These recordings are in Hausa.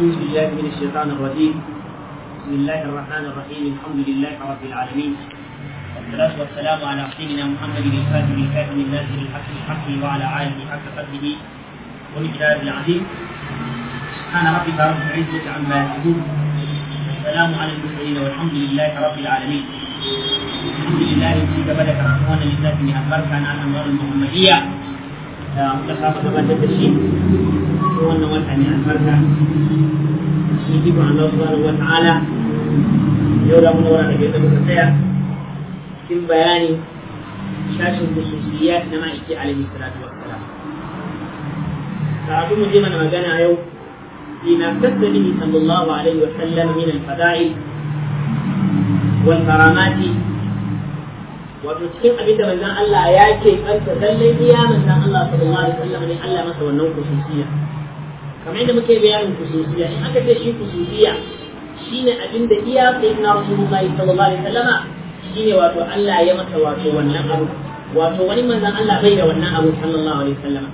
أعوذ بالله من الشيطان الرجيم بسم الله الرحمن الرحيم الحمد لله رب العالمين والصلاة والسلام على سيدنا محمد الفاتح الكاتم الناصر الحق الحق وعلى آله حق قدره ومقداره العظيم سبحان ربك رب العزة عما يصفون السلام على المرسلين والحمد لله رب العالمين الحمد لله في بدك رحمن لله من البركة عن الأموال المحمدية da muka saba gabatar da shi ko wannan wata ne albarka shi iko Allah subhanahu wa ta'ala yau da mun wara daga muka tsaya cikin bayani shashin khususiyat na ma'aiki alaihi salatu wassalam karatu mu je mana magana yau فيما اختص به صلى الله عليه وسلم من الفضائل والكرامات wato cikin abin da manzon Allah ya ke kanta lallai iya manzon Allah sallallahu alaihi wasallam ne Allah masa wannan kususiya kamar yadda muke bayanin kususiya in aka ce shi kususiya shine abin da iya sayyidina rasulullahi sallallahu alaihi wasallam shine wato Allah ya masa wato wannan abu wato wani manzon Allah bai da wannan abu sallallahu alaihi wasallam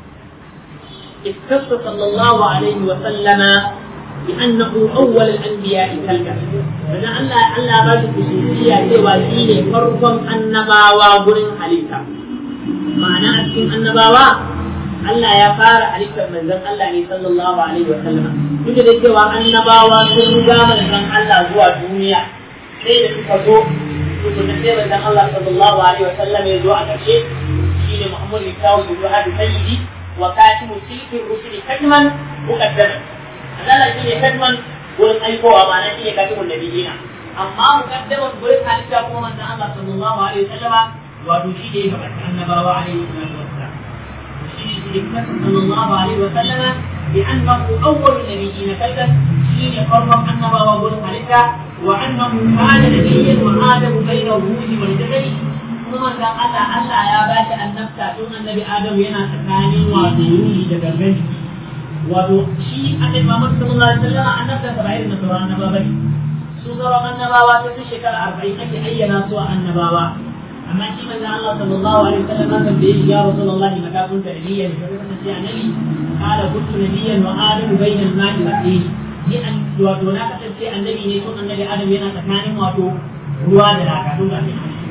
اختص صلى الله عليه وسلم بأنه أول الأنبياء كالكا فإن الله الله بعد خصوصية سوى دين فرقم النباوة قرن حليتا معنى أسكن النباوة Allah ya fara halittar manzon Allah ne sallallahu alaihi wa sallama duk da cewa annabawa sun riga manzon Allah zuwa duniya sai da suka zo to da sai manzon Allah sallallahu alaihi wa sallam ya zo a ƙarshe shine Muhammad bin Tawud bin Hadi Sayyidi وكاتب تلك الرسل كتما مقدما Allah shi ne kadman wurin aikowa ba na shi ne katibun nabiyina amma mukaddaman wurin halitta kuma manzon Allah sallallahu alaihi wasallama wato shi ne ya faɗa annabawa alaihi salatu wassalam shi ne hikmat sallallahu alaihi wasallama bi annahu awwalun nabiyina kallan shi ne farkon annabawa wurin halitta wa annahu kana nabiyyan wa adamu bayna ruhi wal jasadi kuma manzon Allah Allah ya ba shi annabta tun annabi Adamu yana tsakanin wato ruhi da gangan jiki wato shi annabi Muhammad sallallahu alaihi wasallam annabta ta bayin na sauran annabawa bane su sauran annabawa ta tun shekara arba'in ake ayyana su annabawa amma shi manzon Allah sallallahu alaihi wasallam kan da ya Rasulullahi maka kun ta nabiyyan ka kasance annabi qala kuntu nabiyyan wa adamu bainal ma'i wa tin ni an wato na kasance annabi ne tun annabi Adam yana tsakanin wato ruwa da laka tun ga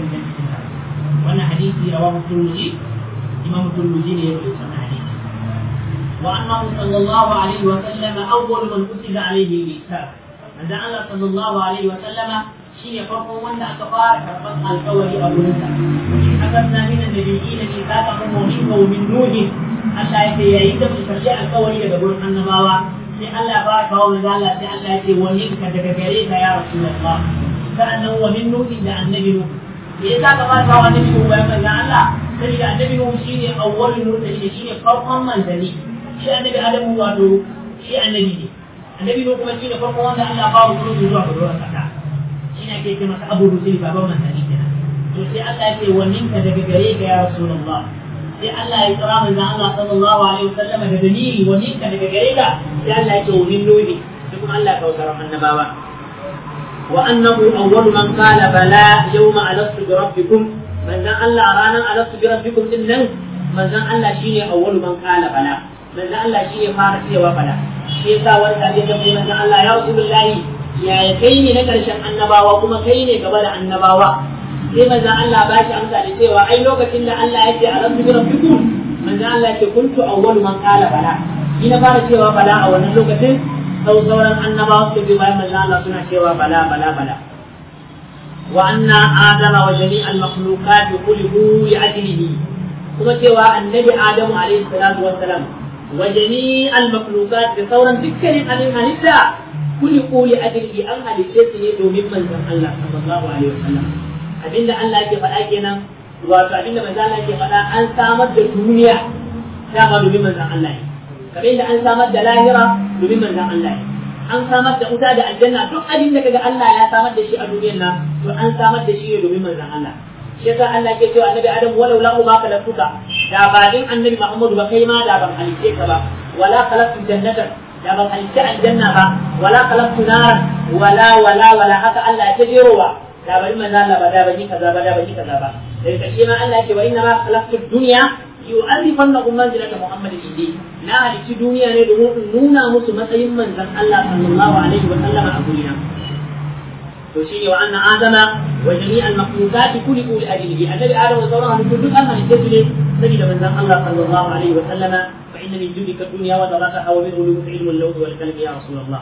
wannan hadisi rawahu turmuzi imam turmuzi ne ya rubuta wannan hadisi wa annahu sallallahu alaihi wa sallam awwal man kutiba alaihi al-kitab manzo Allah sallallahu alaihi wa sallama shine farkon wanda aka fara karban alƙawari a gurin sa akasna min an-nabiyyin fi saqahum wa minka wa min nuhi Allah ya ce yayin da muka karbi alƙawari daga gurin annabawa sai Allah ya fara kawo manzo Allah sai Allah ya ce wa minka daga gare ka ya rasulullah sa'annan wa min nuhi da annabi nuhu me yasa ka ba ta wani biyu bayan manzon Allah saboda annabi Nuhu shine awwalul mursalin shine farkon manzali shi annabi Adamu wato shi annabi ne annabi Nuhu kuma shine farkon wanda Allah ba wa rusul zuwa ga ruwan kasa shine ake ce masa Abu Rusul baban manzali kenan to sai Allah ya ce wannan ka daga gare ka ya Rasulullah sai Allah ya kira manzon Allah sallallahu alaihi wasallam da dalili wannan ka daga gare ka sai Allah ya ce wannan Nuhu sai kuma Allah ya kawo annabawa وأنه أول من قال بلى يوم ألست بربكم من ذا الله رانا ألست بربكم إنن من ذا الله شيني أول من قال بلى من ذا الله شيني فارس وبلى شيء ساوى الحديث من ذا الله يا رسول الله يا كيني نكرشن النباوة كما كيني قبل النباوة sai manzan Allah ba shi amsa da cewa ai lokacin da Allah ya ce a rabbi rabbikum manzan Allah ya ce kuntu awwalu man qala bala ni na fara cewa bala a wannan lokacin sau sauran annabawa su bi bayan manzo Allah suna cewa bala bala bala wa anna adama wa jami'al makhluqat khuliqu li ajlihi kuma cewa annabi adamu alaihi salatu wassalam wa jami'al makhluqat da sauran dukkanin alin halitta khuliqu li ajlihi an halitte su ne domin manzon Allah sallallahu alaihi wasallam abinda Allah yake faɗa kenan wato abinda manzo Allah yake faɗa an samar da duniya dama domin manzon Allah ne kamar yadda an samar da lahira domin manzon Allah ne an samar da wuta da aljanna duk abin da kaga Allah ya samar da shi a duniyar nan to an samar da shi ne domin manzon Allah shi yasa Allah ke cewa annabi Adam walau la uba khalaqtuka da ba din annabi Muhammadu ba kai ma da ban halice ka ba wala khalaqtu jannatan da ban halice aljanna ba wala khalaqtu naran wala wala wala haka Allah ya tajerowa da bari manzon Allah ba da ban yi kaza ba da ban yi kaza ba daga ƙarshe ma Allah ya ce wa inna ma khalaqtu dunya yu'arrifanna manzilata Muhammadin indi na halici duniya ne domin in nuna musu matsayin manzon Allah sallallahu alaihi wa sallama a gurina to shi ne wa anna adama wa jami'al makhluqati kullu li ajlihi annabi adam wa sauran halittu duk an halice su ne saboda manzon Allah sallallahu alaihi wa sallama fa inna min judika dunya wa daraka wa min ulumika ilmu al-lawh wal kalam ya rasulullah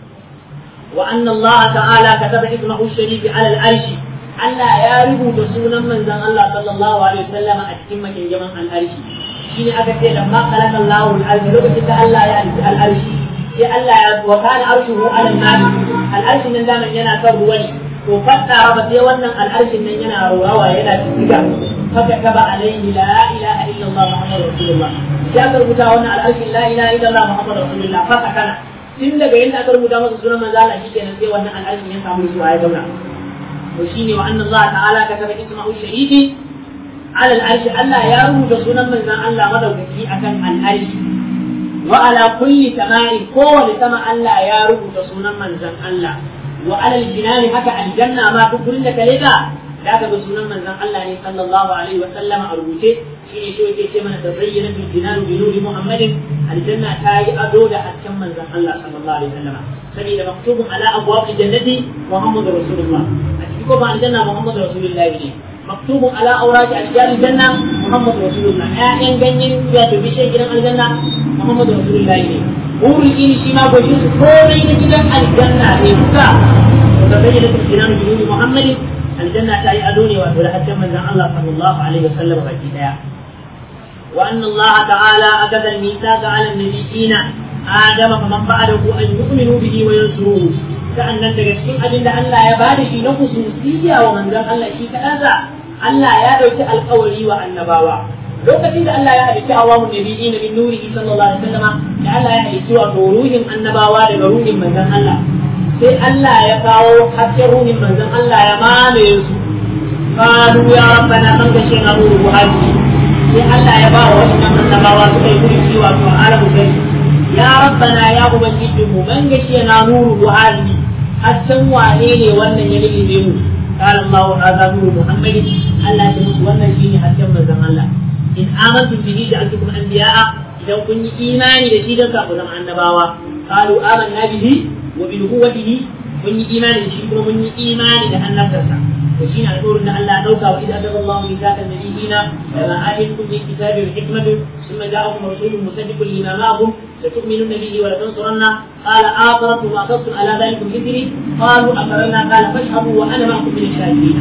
wa anna Allah ta'ala kataba ismahu sharif ala al-arsh Allah ya rubuta sunan manzon Allah sallallahu alaihi wa sallama a cikin makinjaman al-arshi shine aka ce lamma khalaqa Allahu al-arsh lokacin da Allah ya halitta al-arsh sai Allah ya wa kana arshuhu ala al-ma'i al-arsh nan da yana kan ruwa ne to fassara ba sai wannan al-arshin nan yana rawawa yana tsiga haka kaba alaihi la ilaha illa Allah muhammadur rasulullah ya rubuta wannan al-arshin la ilaha illa Allah muhammadur rasulullah fa kana tun daga yadda aka rubuta masa sunan manzo Allah shikenan sai wannan al-arshin ya samu zuwa ya zauna to shine wa anna Allah ta'ala kataba ismahu sharifi على العرش ألا يروج سنن من الله مدوكي أكن العرش وعلى كل سماء قول سماء ألا يروج سنن من الله وعلى الجنان حتى الجنة ما تقول لك لذا لا تقول سنن من الله صلى الله عليه وسلم أربوته شيء شو يكي من تزين في الجنان بنور محمد الجنة تاي أدود أتكم من الله صلى الله عليه وسلم سبيل مكتوب على أبواب الجنة محمد رسول الله أتكم عن الجنة محمد رسول الله إليه مكتوب على أوراق أشجار الجنة محمد رسول الله آيان جنين يا تبشر جنان الجنة محمد رسول الله هو الإن شما بجوز كونين جنان الجنة إبقى وتبين الجنان جنود محمد الجنة تأي أدوني وأدولها حتى من الله صلى الله عليه وسلم بجيدا وأن الله تعالى أخذ الميثاق على النبيين آدم فمن بعده أن يؤمنوا به وينصروه sa'annan daga cikin abin da Allah ya bada shi na khususiyya wa manzon Allah shi kaɗansa Allah ya ɗauki alƙawari wa annabawa lokacin da Allah ya halicci awamun nabiyina min nurihi sallallahu alaihi wasallam da Allah ya halicci wa ruhin annabawa daga ruhin manzon Allah sai Allah ya kawo hasken ruhin manzon Allah ya mamaye su qalu ya rabbana man gashina ruhu hadi sai Allah ya ba wa wannan annabawa suka yi kuri cewa to alamu kai ya rabbana ya ubangiji mu man gashina ruhu hadi hasken wane ne wannan ya lullube mu قال الله هذا نور محمد الله يمس wannan shine hasken manzon Allah in amantu bihi ja'altukum anbiya'a idan kun yi imani da shi dan ka ku zama annabawa qalu amanna bihi wa bi nubuwwatihi mun yi imani da shi kuma mun yi imani da annabtarsa to shine alƙawarin da Allah ya dauka wa idza adalla Allahu mithaqan nabiyina lama ataytukum min kitabi wa hikmatin thumma ja'akum rasulun musaddiqun lima ma'akum لتؤمنن به ولتنصرنه قال آخرتم وأخذتم على ذلكم إثري قالوا أقررنا قال فاشهدوا وأنا معكم من الشاهدين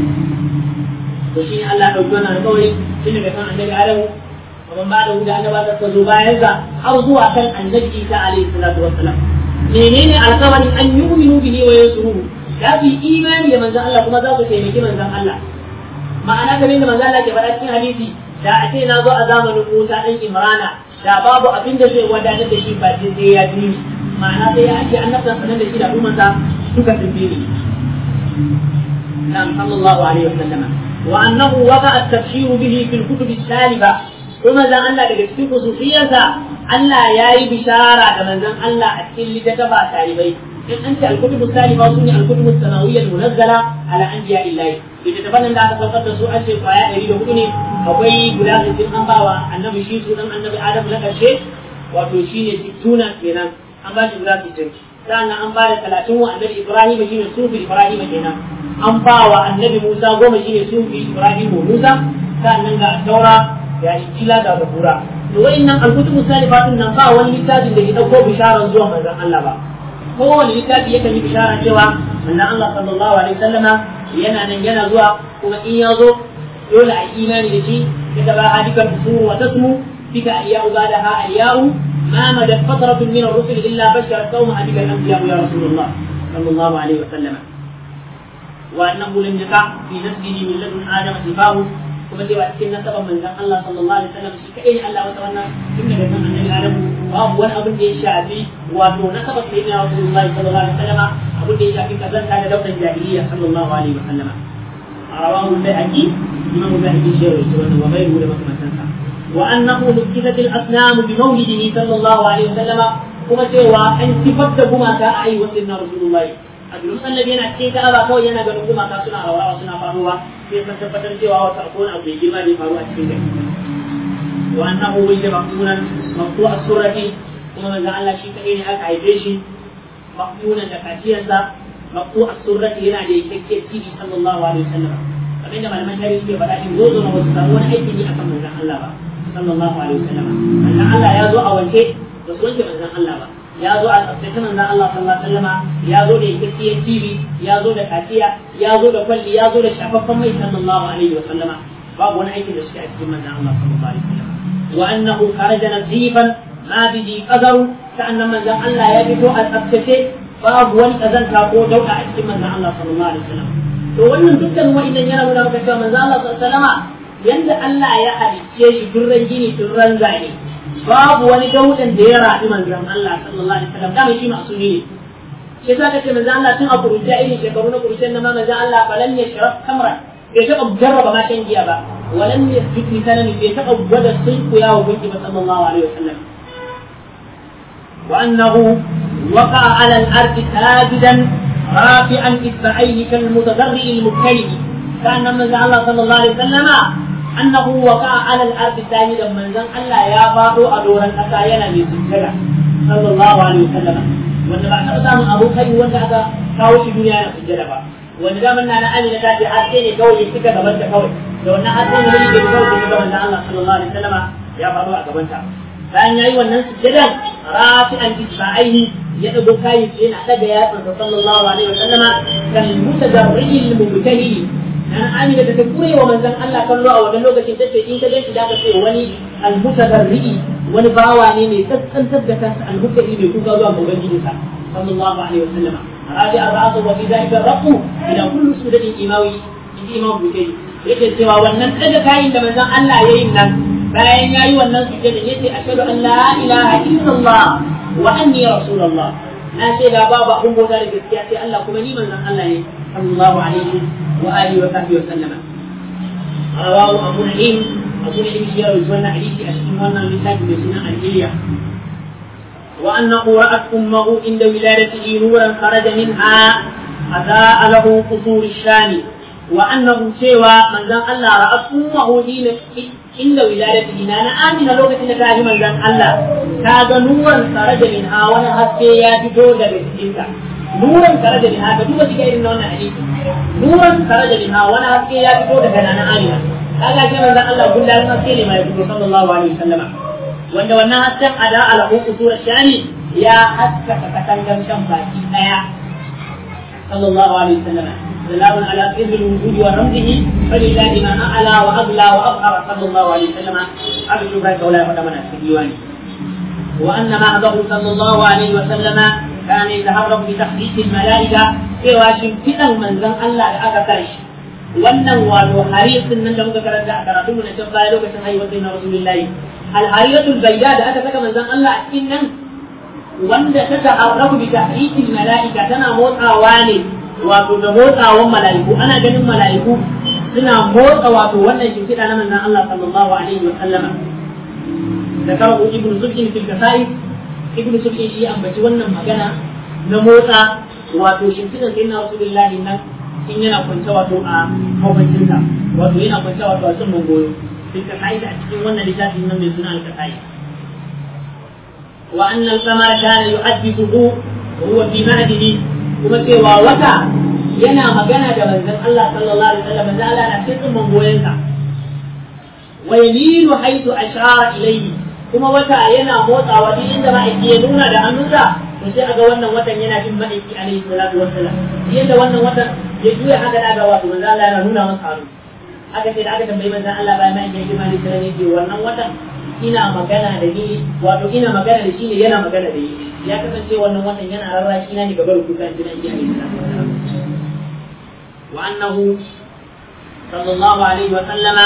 وشين الله أوجونا القول إن كان النبي عليه ومن بعده da annaba ta zo bayan sa har zuwa kan annabi Isa alaihi salatu wassalam menene alƙawarin an yu'minu bihi wa yansuruhu da su imani da manzon Allah kuma za su taimaki manzon Allah ma'ana kamar da manzon Allah ke faɗa cikin hadisi da a ce na zo a zamanin Musa ɗan Imrana da babu abin da zai wadatar da shi ba sai ya bi ma'ana sai ya ake annabta sanar da shi da al'ummarsa suka tafi ne نعم صلى الله عليه وسلم وأنه وقع التبشير به في الكتب السالفة kuma zan Allah daga cikin khususiyarsa Allah ya yi bishara da manzon Allah a cikin littattafa talibai in an ce al-kutubu salifa su ne al-kutubu sanawiyyah munazzala ala anbiya illahi littattafan nan da aka saukar da su an ce kwaya ɗari da hudu ne akwai guda sittin an bawa annabi shi su dan annabi adam na ƙarshe wato shi ne sittuna kenan an ba shi guda sittin sannan an ba da talatin wa annabi ibrahim shi ne sufi ibrahim kenan an ba wa annabi musa goma shi ne sufi ibrahim musa sannan ga taura ya injila da zabura to wayannan alkutubu salifatun nan ba wani littafin da ke dauko bisharar zuwa manzon Allah ba kowane littafi yakan yi bishara cewa manzon Allah sallallahu alaihi wasallama yana nan yana zuwa kuma in ya zo dole a imani da shi daga ba hadikar fusuru wa tasmu bika ayyau badaha ayyau ما مدت فترة من الرسل إلا بشرت قومها بك الأنبياء يا رسول الله صلى الله عليه وسلم وأنه لم يقع في نفسه من لدن آدم سفاه kuma cewa cikin nasaban manzon Allah sallallahu alaihi wasallam shi kadai ne Allah wata wannan tun daga kan annabi Adam babu wani abin da ya shafi wato nasaban sai na Rasulullahi sallallahu alaihi wasallam abin da ya shafi kazanta da daular jahiliya sallallahu alaihi wasallam rawahu al-Baihaqi imam al-Baihaqi shi rawaito wannan wa ghayruhu da makamantansa wa annahu nukitat al-asnam bi mawlidihi sallallahu alaihi wasallam kuma cewa an sifar da gumaka a yi wasu na Rasulullahi a duk annabi yana cikin ka'aba kawai yana ganin gumaka suna rawa suna faruwa sai san tabbatar cewa wata akwai abu mai girma da ya faru a cikin gari wa annahu wajda maqtunan maqtu as-surati kuma manzo Allah shi kadai ne aka haife shi maqtunan da kaciyarsa maqtu as-surati yana da yake tibi sallallahu alaihi wasallam kamar da malaman tarihi suke faɗa in gozo na wasu samu wani aiki ne akan manzon Allah ba sallallahu alaihi wasallam manzon Allah ya zo a wanke ba su wanke manzon Allah ba ya zo a tsaftace manzon Allah sallallahu alaihi wasallam ya zo da yake tibi ya zo da kaciya ya zo da kwalli ya zo da shafaffen mai sallallahu alaihi wasallam babu wani aiki da suke a cikin manzon Allah sallallahu alaihi wasallam wa annahu kharaja nazifan ma bihi qadaru sa'annan manzon Allah ya fito a tsaftace babu wani kazanta ko dauka a cikin manzon Allah sallallahu alaihi wasallam to wannan dukkan wa'annan yana nuna maka cewa manzon Allah sallallahu alaihi wasallam yanda Allah ya halicce shi durran gini durran zane babu wani daudan da ya raɗi manzon Allah sallallahu alaihi wasallam dama shi masumi ne shi yasa kace manzon Allah tun a kuruciya irin shekaru na kuruciyar nan ma manzon Allah falan ya sharaf kamra bai taɓa jarraba ma shan giya ba walan ya jiki sanani bai taɓa gwada sulku ya wa gunki ba sallallahu alaihi wasallam وأنه وقع على الأرض ساجدا رافعا إصبعيه كالمتضرع المبتلي كان من الله صلى الله عليه وسلم أنه وقع على الأرض ساجدا من زن الله يا بابو أدورا أتاينا بسجدة صلى الله عليه وسلم wanda ba taɓa samun abokai wanda aka kawo shi duniya na sujjada ba wanda daman na na amina ta ce haske ne kawai ya cika gaban ta kawai da wannan haske ne ne ke kawai da gaban da Allah sallallahu alaihi wasallama ya faru a gaban ta bayan yayi wannan sujjadan rafi'an isba'aihi ya dago kai yana daga yatsan sa sallallahu alaihi wasallama kal mutadarril mubtahili dan amina da ta kure wa manzon Allah kallo a wannan lokacin tace in ka ganshi da ka ce wani al mutadarri wani bawa ne mai kaskantar da kansa al mubtahili mai kuka zuwa ga ubangijinsa sallallahu alaihi wasallama rabi'a ra'su wa fi dhalika raqu ila kullu sudadin imawi imam bukari yake cewa wannan daga kayin da manzon Allah yayin nan bayan ya yi wannan sujjada yace ashhadu an la ilaha illallah wa anni rasulullah na ce da babu abun bauta da gaskiya sai Allah kuma ni manzon Allah ne sallallahu alaihi wa alihi wa sahbihi wa sallama rawahu abu na'im abu na'im shi ya rawaito wannan hadisi a cikin wannan littafi mai suna al-Iliya wa annahu ra'at ummuhu inda wiladatihi nuran kharaja minha أضاء له قصور الشام وأنه سوى من ذن الله رأت أمه حين عند ولادته أنا آمن لوكة نكاه من ذن الله كاد نورا خرج منها وانا هسكي يا بجودة بسجنك نورا خرج منها فدوبة كير نونا عليك نورا خرج منها وانا هسكي يا بجودة كان أنا آمن هذا كما ذن الله قل لهم هسكي لما يقول صلى الله عليه وسلم wanda wannan hasken ada ala uku sura shani ya haskaka katangar shan baki daya صلى الله عليه وسلم سلام على سر الوجود ورمزه فلله ما اعلى واغلى واظهر صلى الله عليه وسلم ارجو ذلك ولا يقدمنا في الديوان وان معه صلى الله عليه وسلم كان يتهرب بتخليص الملائكه سوى شمفئا من زن الله لاكثرش wannan wato harisun nan da muka karanta a karatu mu na can baya lokacin haihuwar sayyidina rasulullahi al-hariyatul bayda da aka saka manzon Allah a cikin nan wanda ta ta'arrafu bi tahrikin mala'ika tana motsawa ne wato da motsawan mala'iku ana ganin mala'iku suna motsa wato wannan shimfiɗa na manzon Allah sallallahu alaihi wa sallama da karo ibnu sulkin fil kasai ibnu sulkin shi ambaci wannan magana na motsa wato shimfiɗan sayyidina rasulullahi nan in yana kwance wato a mafancinsa wato yana kwance wato a sun goyo fil kasai da a cikin wannan littafin nan mai suna al-kasai وأن القمر كان يحدثه وهو في مهده kuma cewa wata yana magana da manzon Allah sallallahu alaihi wasallam manzon Allah na cikin mangoyensa wa yaminu haythu ashara ilayhi kuma wata yana motsawa duk inda ma'aiki ya nuna da hannunsa to sai aga wannan watan yana bin ma'aiki alaihi salatu wassalam yadda wannan watan ya juya haka da ga wato manzon Allah yana nuna masa hannu aka ce da aka tambayi manzon Allah bayan ma'aiki ya girma ne sai ne wannan watan ina magana da ni wato ina magana da shi ne yana magana da ni ya kasance wannan watan yana rarrashi na ne gaba da kuka jina iya ne wa annahu sallallahu alaihi wa sallama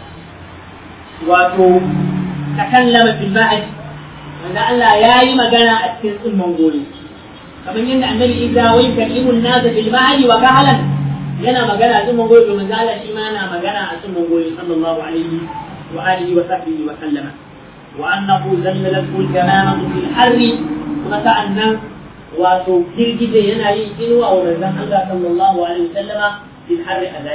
wato takallama fil ba'd wanda Allah ya yi magana a cikin tsumman gori kamar yadda annabi Isa wai kalimun nasa fil ba'd wa kahalan yana magana a tsumman gori to manzo Allah shi ma yana magana a tsumman gori sallallahu alaihi وآله وصحبه وسلم وأنه زللته الجمامة في الحر وسألنا وتوكيل جدا ينالي إنوا ومزان الله صلى الله عليه وسلم في الحر أذاتي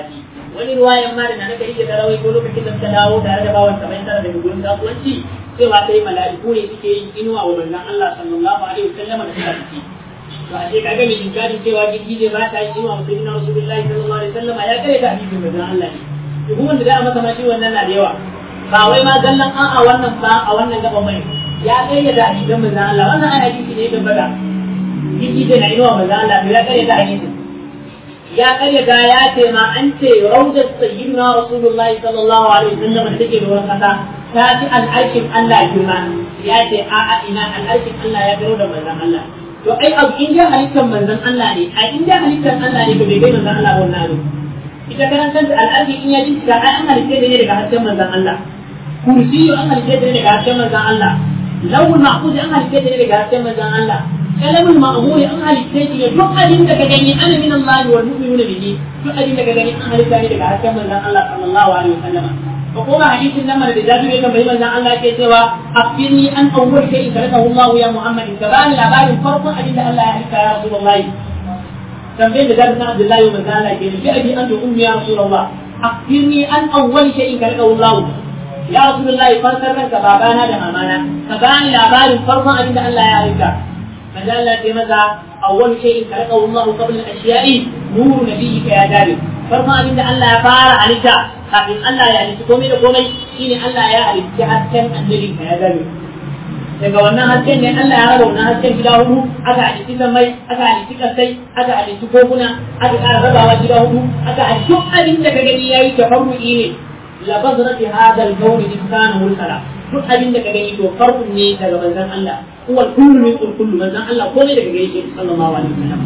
wani ruwayan ma da na naka ike da rawai ko lokacin da suka dawo tare da bawan kamar tara daga gurin kasuwanci cewa sai mala'iku ne suke yin inuwa wa manzon Allah sallallahu alaihi wasallam da suka fice to a ce kaga mai inkarin cewa girgije ba ta yi inuwa musulmi na rasulullahi sallallahu alaihi wasallam ya kare ta hadisin manzon Allah ne hukumar da za a masa ma shi wannan na da yawa ba wai ma gallan an a wannan ba a wannan gaban mai ya kare da hadisin manzon Allah wannan ai hadisi ne da bada girgije na inuwa manzon Allah ya kare ta hadisin ya kare da ya ce ma an ce rawdat sayyidina rasulullahi sallallahu alaihi wasallam da take da wurin kasa ta fi al'arkin Allah girma ya ce a'a ina al'arkin Allah ya garo da manzon Allah to ai abu in dai halittar manzon Allah ne a in dai halittar Allah ne to bai kai manzon Allah wannan abu ita karan kanta al'arki in ya jinka ai an halitta ne daga hasken manzon Allah kursiyu an halitta ne daga hasken manzon Allah lawul mahfuz an halitta ne daga hasken manzon Allah kalamul ma'muri an halitta ne duk abin da ka gani ana min Allah wal mu'minuna bihi duk abin da ka gani an halitta ne daga hasken manzon Allah sallallahu alaihi wasallam ko kuma hadisin nan da jabi ya tambayi manzon Allah ke cewa afirni an awwal shay'in kalakahu Allah ya Muhammad ka bani labarin farkon abin da Allah ya halitta ya Rasulullahi tambayin da jabi na Abdullahi wa manzon Allah ke ni bi abi anta ummi ya Rasulullah afirni an awwal shay'in kalakahu Allah ya Rasulullahi fansar ranka babana da mamana ka bani labarin farkon abin da Allah ya halitta manzon Allah ke maza awwal shay'in kalakahu Allah qabla al-ashiya'i nuru nabiyyika ya jabi farkon abin da Allah ya fara halitta kafin Allah ya halitta komai da komai shine Allah ya halitta hasken annabin ka ya zabe daga wannan hasken ne Allah ya raba wannan hasken gida hudu aka halitta sammai aka halitta kasai aka halitta koguna aka ƙara rabawa gida hudu aka halitta duk abin da ka gani yayi tafarru'i ne la bazrati hada al-kawn in kana mursala duk abin da ka gani to farkun ne daga manzon Allah huwa kullu min kullu manzon Allah komai daga gare shi sallallahu alaihi wasallam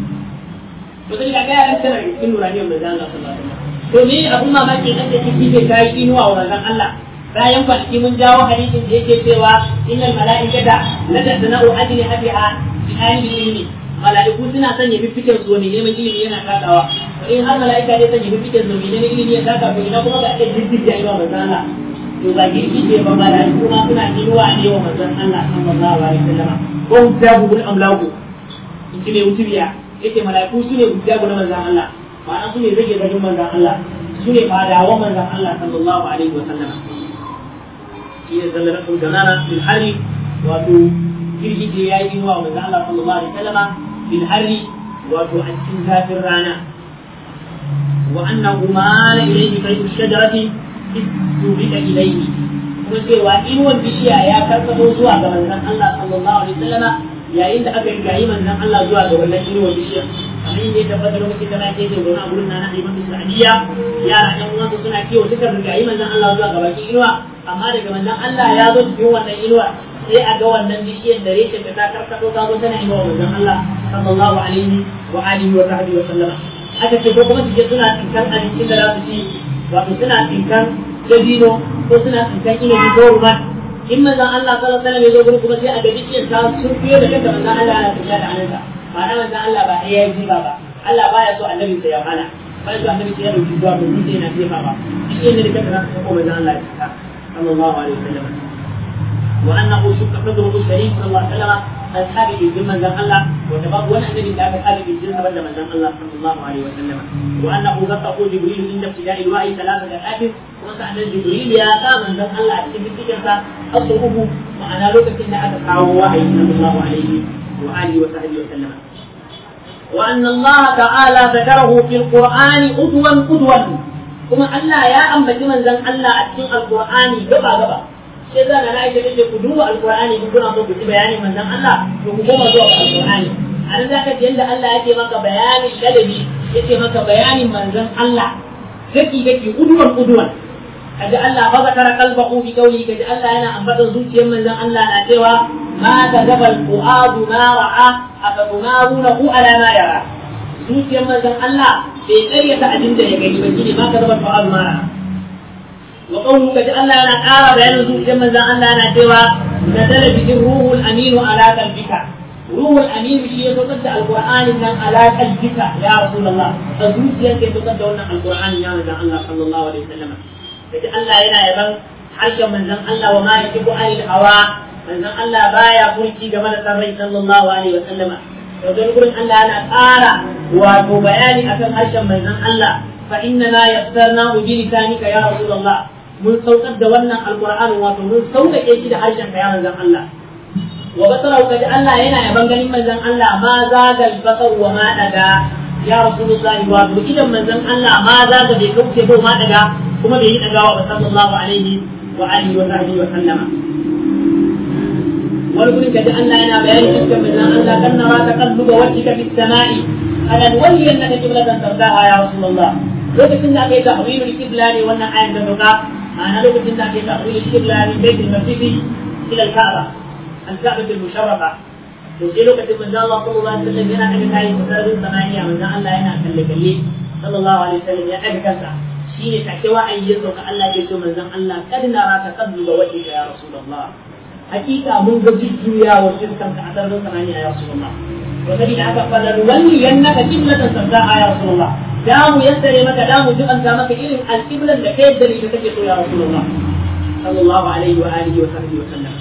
to sai ga ya tana cikin nuraniyar manzon Allah sallallahu alaihi wasallam to ni abun mamaki dan da kike ke kai inuwa wa manzon Allah bayan kwanaki mun jawo hadisin da yake cewa innal mala'ikata la tasna'u ajli hadiha bi ayni ilmi mala'iku suna sanya fifikin su ne neman ilimi yana takawa to in har mala'ika ne sanya fifikin su ne neman ilimi ya taka to ina kuma ga ake jirgin ya yi wa manzon Allah to ba girki ce ba mala'iku ma suna inuwa ne wa manzon Allah sallallahu alaihi wasallam ko hujjabu bil amlaku in ji ne wutubiya yake mala'iku su ne hujjabu na manzon Allah ma'ana su ne zage zagin manzan Allah su ne fadawan manzan Allah sallallahu alaihi wa sallam shi ne zalla rasul ganana fil hari wato girgije ya yi wa manzan Allah sallallahu alaihi wa sallam fil hari wato a cikin zafin rana wa annahu ma la ilayhi kaydu shajarati istubika ilayhi kuma cewa inuwan bishiya ya karkato zuwa ga manzan Allah sallallahu alaihi wa sallam yayin da aka yi gayi manzan Allah zuwa ga wannan inuwan bishiya kamar yadda ya tabbata lokacin da na ke ke zaune a gurin na na Imam Sa'diya yara ɗan uwansu suna kiwo suka rigayi manzon Allah zuwa ga bakin inuwa amma daga manzon Allah ya zo cikin wannan inuwa sai a ga wannan bishiyar da reshen da ta karkato ta zo tana inuwa manzon Allah sallallahu alaihi wa alihi wa sahbihi wa sallama aka ce ko kuma su je suna tsinkan abincin da za su ci wato suna tsinkan dabino ko suna tsinkan inabi ko ruman in manzon Allah sallallahu alaihi wa sallam ya zo gurin kuma sai a ga bishiyar ta sun fiye da kanta manzon Allah ya tafiya da hannunsa ma'ana manzon Allah ba ya yi ba ba Allah baya so annabi sai ya hana bai so annabi sai ya dauki zuwa ko sai yana jefa ba shi ne da kanta za ka ko manzon Allah ya saka sallallahu alaihi wasallam wa annahu shukka fadruhu sharif sallallahu alaihi wasallam ashabi ibn manzon Allah wa tabab wani annabi da aka sabi ibn sabar da manzon Allah sallallahu alaihi wasallam wa annahu ghatahu jibril inda ibtida'il wa'i thalathata atin kuma sa annabi jibril ya sa manzon Allah a cikin cikin sa asu uku ma'ana lokacin da aka kawo wahayi sallallahu alaihi وآله وصحبه وسلم وأن الله تعالى ذكره في القرآن أدوا أدوا كما الله يا أم بجمن زن الله أتين القرآن جبا جبا sai zana na aisha ce ku duba alqur'ani in kuna so ku ji bayani manzon Allah to ku koma zuwa ga alqur'ani a nan zaka ji yanda Allah yake maka bayanin ladabi yake maka bayanin manzon Allah daki daki uduwan uduwan kaji Allah fa zakara qalbahu fi qawli kaji Allah yana ambata zuciyar manzon Allah na cewa ma kadaba al-fuadu ma ra'a afatumarunahu ala ma yara zuciyar manzon Allah bai karyata abin da ya gani ba shine ma kadaba al-fuadu ma ra'a wa qawlu kaji Allah yana ƙara bayanin zuciyar manzon Allah yana cewa nazala bihi ruhul aminu ala qalbika ruhul aminu shi ya saukar da alqur'anin nan ala qalbika ya rasulullah a zuciyar ke saukar da wannan alqur'anin ya manzon Allah sallallahu alaihi wasallam kaji Allah yana yaban harshen manzon Allah wa ma yajibu anil hawa manzon Allah baya furci game da sarrai sallallahu alaihi wasallam to don gurin Allah yana ƙara wato bayani akan harshen manzon Allah فإننا يسرناه بلسانك يا رسول الله من صوت دولنا القرآن ومن صوت كيشي حرشا يا من الله وبصره قد الله هنا يبن غني من زن الله ما زاغ البصر وما دغا يا رسول الله وابو إذا من زن الله ما زاغ بكوكي بو ما دغا كما بي دغا صلى الله عليه وآله وصحبه وسلم ولكن كد الله هنا بيان اسم من زن الله كن نرى تقلب وجهك في السماء ألا نولينك قبلة ترضاها يا رسول الله lokacin da aka yi tahwilul qibla ne wannan ayan da doka ma'ana lokacin da aka yi tahwilul qibla ne baitul masjid ila al-ka'ba al-ka'ba al-musharrafa to sai lokacin manzo Allah sallallahu alaihi wasallam yana daga kai sararin samaniya manzo Allah yana kalle kalle sallallahu alaihi wasallam ya daga kansa shine take wa'ayi ya sauka Allah ya ce manzon Allah kad nara taqalluba wajhika ya rasulullah hakika mun ga jujjuya wa shirkan ka a sararin samaniya ya rasulullah wa sabida haka fadar walli yannaka qiblatan sardaha ya rasulullah da mu yassare maka da mu jibanta maka irin alƙiblan da kai da ita kake so ya rasulullah sallallahu alaihi wa alihi wa sahbihi wa sallam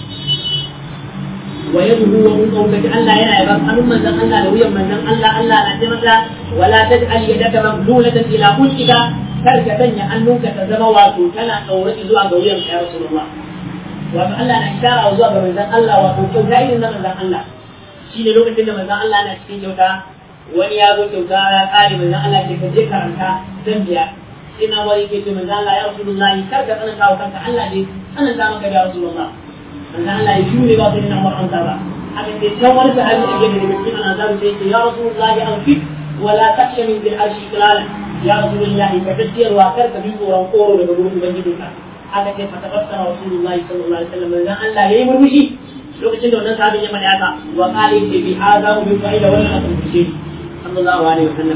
wa yaduhu wa mun qawlati Allah yana yaban hannun manzon Allah da wuyan manzon Allah Allah na ce maka wala taj'al yadaka mamlulatan ila ulkika kar ka sanya hannunka ta zama wato tana daure zuwa ga wuyan ya rasulullah wato Allah na ishara zuwa ga manzon Allah wato kyauta irin na manzon Allah shine lokacin da manzon Allah na cikin kyauta wani ya zo kyauta ya kare manzon Allah ke kaje karanta zan biya sai na wani ke ce manzon Allah ya Rasulullah kar ka tsananta wa kanka Allah ne tsananta maka ya Rasulullah manzon Allah ya shure ba sai na Umar an ba haka sai can wani sahabi da yake daga cikin annabawa sai ce ya Rasulullah ya anfik wala taksha min bil arshi qilala ya Rasulullah ka tafiyar wa kar ka bi tsoron koro daga gurin ubangijinka haka sai fatabassara Rasulullah sallallahu alaihi wasallam manzon Allah yayi murmushi lokacin da wannan sahabin ya mana haka wa qala bi hadha wa bi fa'ida wannan akan kushe صلى الله عليه وسلم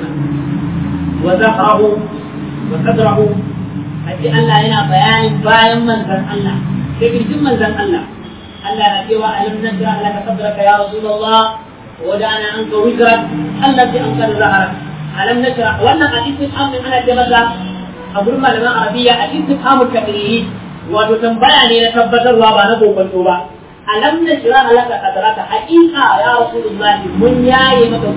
وذكره وصدره أتي الله هنا بيان باين من ذن الله كيف من ذن الله الله نتيوى ألم نشرح لك صدرك يا رسول الله ودعنا عنك وزرك التي أنقذ ظهرك ألم نشرح وأنا الاستفهام من أنا جمزة أقول ما لما عربية الاستفهام التقريري وتتنبيع لي نتبتر وابا نبو كنتوبا ألم نشرح لك صدرك حقيقة يا رسول الله من ياي مكة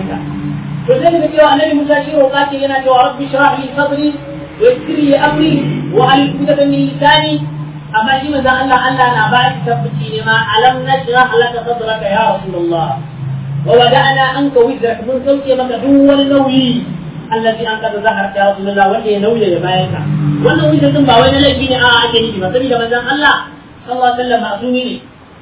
to sai daga cewa annabi Musa shi roƙa ce yana cewa rabbi shrah li sadri wa yassir li amri wa hal uqdatan min lisani amma shi manzo Allah Allah na ba shi tabbaci ne ma alam nashrah laka sadraka ya rasulullah wa wada'na anka wizrak mun sauke maka duk wani nauyi allazi an kada zahar ya rasulullah wanda ya nauye ya bayan ka wannan wizar din ba wai na laifi ne a ake nufi ba saboda manzon Allah sallallahu alaihi wasallam masumi ne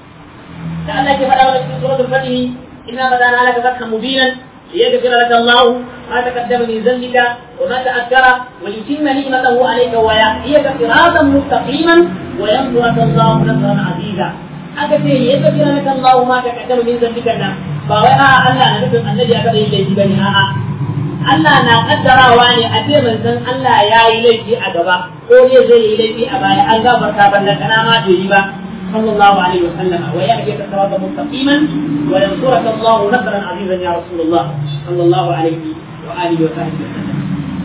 da Allah ke faɗa wa cikin suratul fatih inna badana laka fathan mubinan ليغفر لك الله ما تقدم من ذنبك وما تأخر ويتم نعمته عليك ويهديك صراطا مستقيما وينصرك الله نصرا عزيزا aka ce ya tafi laka Allah ma ka kaddama min zambika nan ba wai a Allah na nufin annabi ya kada yin laifi bane a'a Allah na kaddarawa ne a ce manzon Allah ya yi laifi a gaba ko zai zai yi laifi a baya an gafarta banda kana ma bai yi ba صلى الله عليه وسلم ويهديك صراطا مستقيما وينصرك الله نصرا عزيزا يا رسول الله صلى الله عليه واله وصحبه وسلم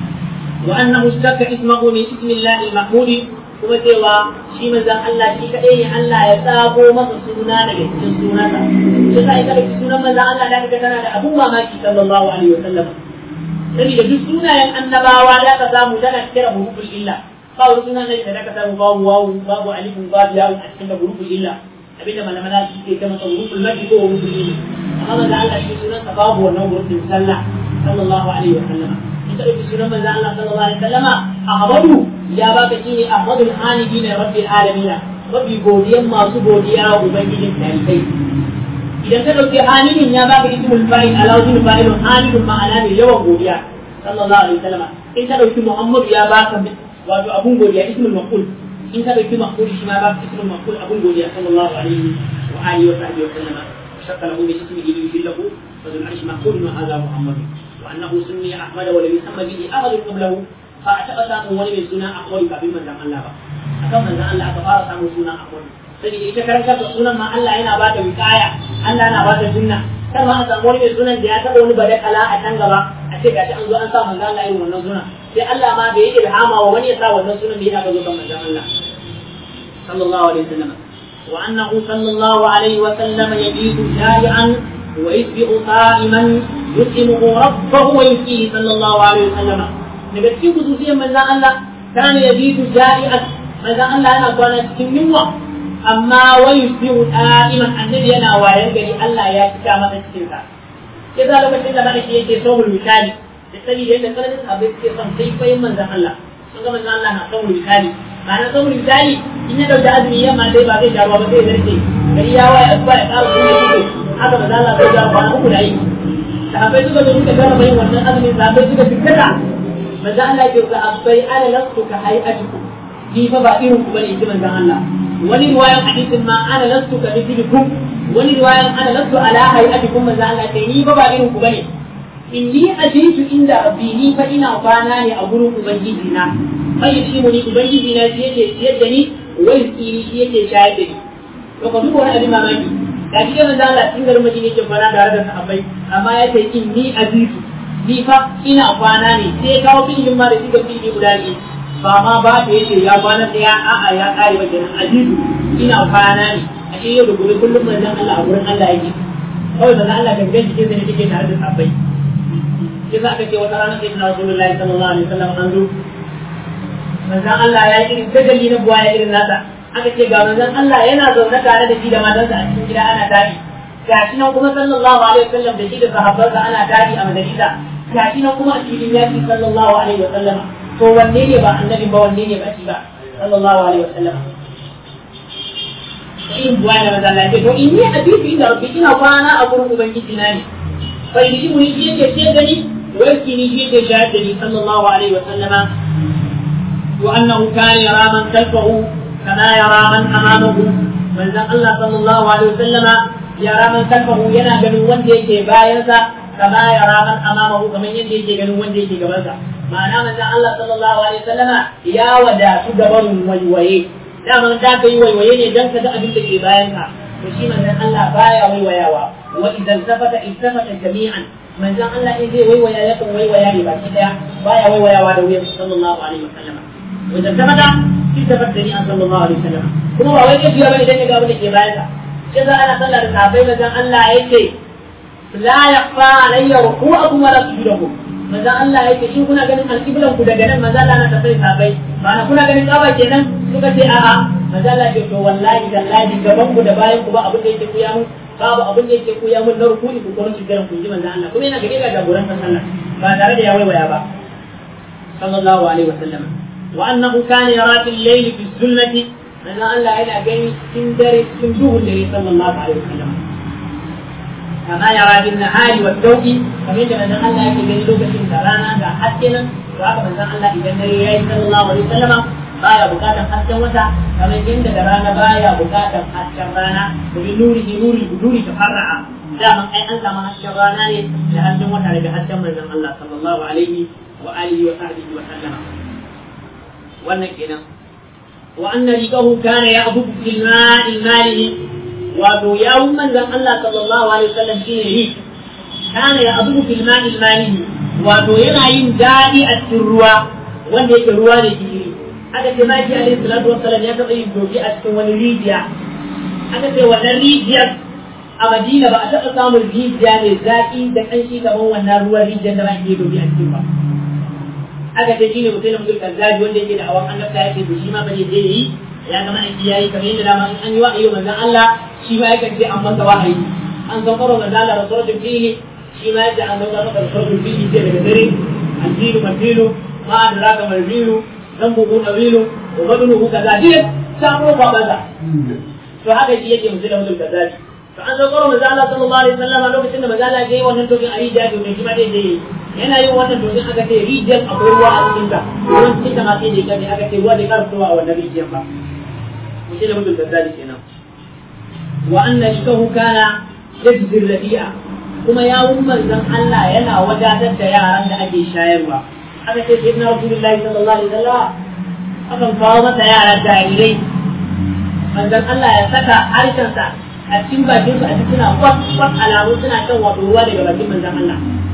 وانه اشتق اسمه من اسم الله المحمود kuma cewa shi manzan Allah shi kaɗai ne Allah ya tsago masa suna daga cikin sunansa shi sa ita da sunan manzan Allah da kaga tana da abun mamaki sallallahu alaihi wa sallam saboda duk sunayen annabawa da ka samu tana kira huruful illa ba wani suna ne da ka samu babu wawu babu alifun babu yawun a cikin da huruful illa abinda malaman su ke ta masa huruful mafi ko huruful illa amma manzan Allah shi sunansa babu wannan hurufin sallah sallallahu alaihi wa sallam ita da sunan manzan Allah sallallahu alaihi wa sallama Ahmadu ya baka shi ne Ahmadul Hanidi ne rabbil alamin mafi godiyan masu godiya wa ubangijin tarikai idan ka dauki hamidin ya baka ismul fa'il alawzin fa'ilun hamidun ma'ana ne yawan godiya sallallahu alaihi wasallam in ka dauki Muhammad ya baka wato abun godiya ismul maqul in ka dauki maqul shi ma baka ismul maqul abun godiya sallallahu alaihi wa alihi wa sahbihi wa sallam shakka lahu bi ismihi li yudillahu fa dhul arsh maqul ma hadha Muhammad wa annahu sunni Ahmad wa lam yusamma bihi ahad qablahu ba a taɓa samun wani mai suna Ahmadu kafin manzan Allah ba akan manzan Allah aka fara samun suna Ahmadu sai ita karantar da sunan ma Allah yana ba ta wikaya Allah yana ba ta sunna kar ma a samu wani mai sunan da ya taɓa wani badakala a can gaba a ce gashi an zo an sa manzan Allah irin wannan sunan sai Allah ma bai yi ilhama wa wani ya sa wannan sunan da yana zo kan manzan Allah sallallahu alaihi wasallam wa annahu sallallahu alaihi wasallam yabitu shari'an wa yusbihu qa'iman يسلمه ربه ويسقيه صلى الله عليه وسلم daga cikin khususiyar manzon Allah kana yabitu ja'iat manzon Allah yana kwana cikin yunwa amma wa yusbihu da'iman annabi yana wayan gari Allah ya cika masa cikin sa sai za lokacin da ma'aiki yake so misali da saboda yadda tsananin sahabbai suke son sai fayin manzon Allah sun ga manzon Allah na son misali ma'ana son misali in ya dauki azumi yamma dai ba zai sha ruwa ba zai zarce gari ya waye asuba ya ƙara kuma ya haka manzon Allah zai ja kwana uku da yi sahabbai suka zo suka gama yin wannan azumin sahabbai suka fikkata manzon Allah ya ce sahabbai ana lastu ka hay'atukum ni fa ba irin ku bane in ji manzon Allah wani riwayan hadisin ma ana lastu ka mithlukum wani riwayan ana lastu ala hayatikum manzo Allah sai ni ba ba irin ku bane inni ajitu inda rabbi ni fa ina kwana ne a gurin ubangiji na bai shi mu ni ubangiji na shi yake ciyar da ni wai tsiri shi yake shayar da ni to ka duba wani abin mamaki da shi manzo Allah cikin garin Madina yake kwana tare da sahabbai amma ya ce inni ajitu ni fa ina kwana ne sai kawo filin ma da shi ga fili guda ne ba ma ba da yake ya kwana ɗaya a'a ya kare ba kenan ajidu ina kwana ne a ce yau da gobe kullum manzon Allah a gurin Allah yake kawai manzon Allah kan gaji ke zai take tare da sabbai sai za ka ce wata rana sai na Rasulullahi sallallahu alaihi wasallam an zo manzon Allah ya yi irin tajalli na buwa ya irin nasa aka ce ga manzon Allah yana zaune tare da shi da matansa a cikin gida ana tari gashi nan kuma sallallahu alaihi wasallam da shi da sahabbansa ana tari a majalisa gashi nan kuma a filin yaki sallallahu alaihi wasallam to wanne ne ba annabi ba wanne ne ba shi ba sallallahu alaihi wasallam in buwa na maza Allah to in ni a bibi da rabbi ina kwana a gurin ubangiji na ne fa in shi mun shi yake ce da ni warki ni shi yake shahada da ni sallallahu alaihi wasallama wa annahu kana yara man khalfahu kama yara man amamahu manzon Allah sallallahu alaihi wasallama yara man khalfahu yana ganin wanda yake bayansa kama yara man amamahu kamar yadda yake ganin wanda yake gabansa ma'ana manzon Allah sallallahu alaihi wasallama ya wadatu gaban waiwaye daman da ka yi waiwaye ne dan ka ga abin da ke bayan ka to shi manzon Allah baya waiwayawa wa idan tafata iltafata jami'an manzon Allah in zai waiwaya ya kan waiwaya ne baki daya baya waiwayawa da wuyan sallallahu alaihi wasallama wa idan tafata iltafata jami'an sallallahu alaihi wasallama kuma ba wai ke biya bane dan ka ga abin da ke bayan ka sai za ana sallar da sahabbai manzon Allah yake la yaqfa alayya ruku'akum wa la sujudakum manzon Allah yake shin kuna ganin alƙiblan ku daga nan manzon Allah na tafai sabai ba na kuna ganin kaba kenan suka ce a'a manzon Allah ce to wallahi dallahi gaban ku da bayan ku ba abin da yake kuya mun babu abin da yake kuya mun na rukuni ku kuma shigaran ku ji manzon Allah kuma yana gare ga jagoran sallah ba tare da ya waiwaya ba sallallahu alaihi wa sallam wa annahu kana yara fil layl fi sunnati manzon Allah yana gani cikin dare cikin duhun dare sallallahu alaihi wa sallam كما يرى بالنهار والضوء kamar da manzon Allah yake gani lokacin da rana ga haske nan to haka manzon Allah idan dare yayi sallallahu alaihi wasallama baya bukatan hasken wata kamar yadda da rana baya bukatan hasken rana domin nuri nuri nuri ta farra'a dama ai an samu hasken rana ne da hasken wata daga hasken manzon Allah sallallahu alaihi wa alihi wa sahbihi wa sallama wannan kenan wa anna riqahu kana ya'budu fil ma'i malihi wato yawun manzon Allah sallallahu alaihi wasallam shine yi kana ya abu fil ma'il malihi wato yana yin dadi a cikin ruwa wanda yake ruwa ne gishiri aka ce maki alaihi salatu wassalam ya taɓa yin doki a cikin wani rijiya aka ce wannan rijiyar a Madina ba a taɓa samun rijiya mai zaƙi da ƙanshi kamar wannan ruwan rijiyar da ba ke doki a cikin ba aka ce shine mutum da mutum kazzaji wanda yake da awan annabta yake to shi ma ba zai je yi ya ga ma'aiki yayi kamar yadda dama in an yi wa'ayi manzon Allah shi ma yakan ce an masa wahayi an san karo manzon Allah rasulun fihi shi ma yace an dauka maka rasulun fihi ce daga dare addinu madilu ma adraka malbilu dan bugu nabilu wa badnuhu kaza dai samu ba baza to haka shi yake mutum da mutum kaza to an san karo manzon Allah sallallahu alaihi wasallam lokacin da manzon Allah ya yi wannan tokin ayi da domin shi ma dai dai yana yin wannan domin aka ce rijiyar akwai ruwa a cikin ta ruwan cikin ta ma sai da kaje aka ce ruwa da karfitowa a wannan rijiyar ba mutum da mutum kazzali kenan wa anna shikahu kana yajzi rabi'a kuma ya manzon Allah yana wadatar da yaran da ake shayarwa aka ce sayyidina rasulullahi sallallahu alaihi wasallam akan kawo masa yara jarirai manzon Allah ya saka harshensa a cikin bakin su a cikin suna kwat kwat alamu suna shan wato ruwa daga bakin manzon Allah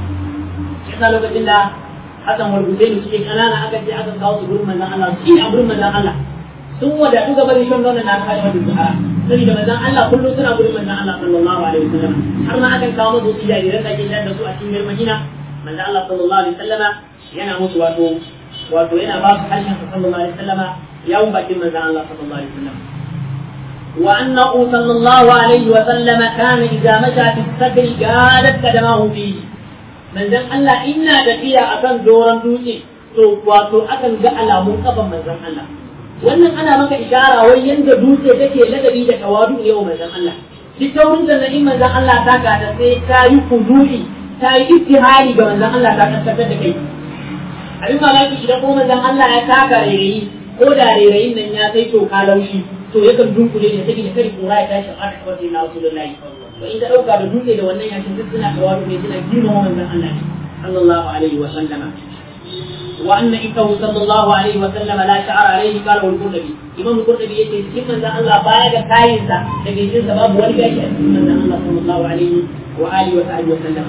yasa lokacin da Hassan warguje ne suke kanana aka ce aka kawo su gurin manzon Allah shi ne a gurin manzon Allah sun wadatu ga bari shan nonon na kai madu zuhara saboda manzon Allah kullum suna gurin manzon Allah sallallahu alaihi wasallam har ma akan kawo musu jariran da ke shan da su a cikin Madina manzon Allah sallallahu alaihi wasallam yana musu wato wato yana ba su harshen sa sallallahu alaihi wasallama yawun bakin manzon Allah sallallahu alaihi wasallam وأنه صلى الله عليه وسلم كان إذا مشى في السفر قالت قدماه فيه من ذن الله إنا تفيا أكن دورا دوتي to wato akan ga alamun kafan manzon Allah wannan ana maka ishara wai yanda dutse take ladabi da tawadu yau manzon Allah duk taurin da na manzon Allah ta ga da sai ta yi kudu'i ta yi ittihari ga manzon Allah ta kaskantar da kai abin mamaki idan ko manzon Allah ya taka rairayi ko da rairayin nan ya kai to ka laushi to yakan dunkule ne saboda kare kura ya tashi a kawai sai na Rasulullahi to in ka dauka da dutse da wannan yakin duk suna tawadu ne suna girmama manzon Allah ne sallallahu alaihi wa sallama وأن إنه صلى الله عليه وسلم لا شعر عليه قال القرطبي إمام القرطبي يتي سكين من الله بايع كاينسا لكن سن سبب ولي بيش من الله صلى الله عليه وآله وصحبه وسلم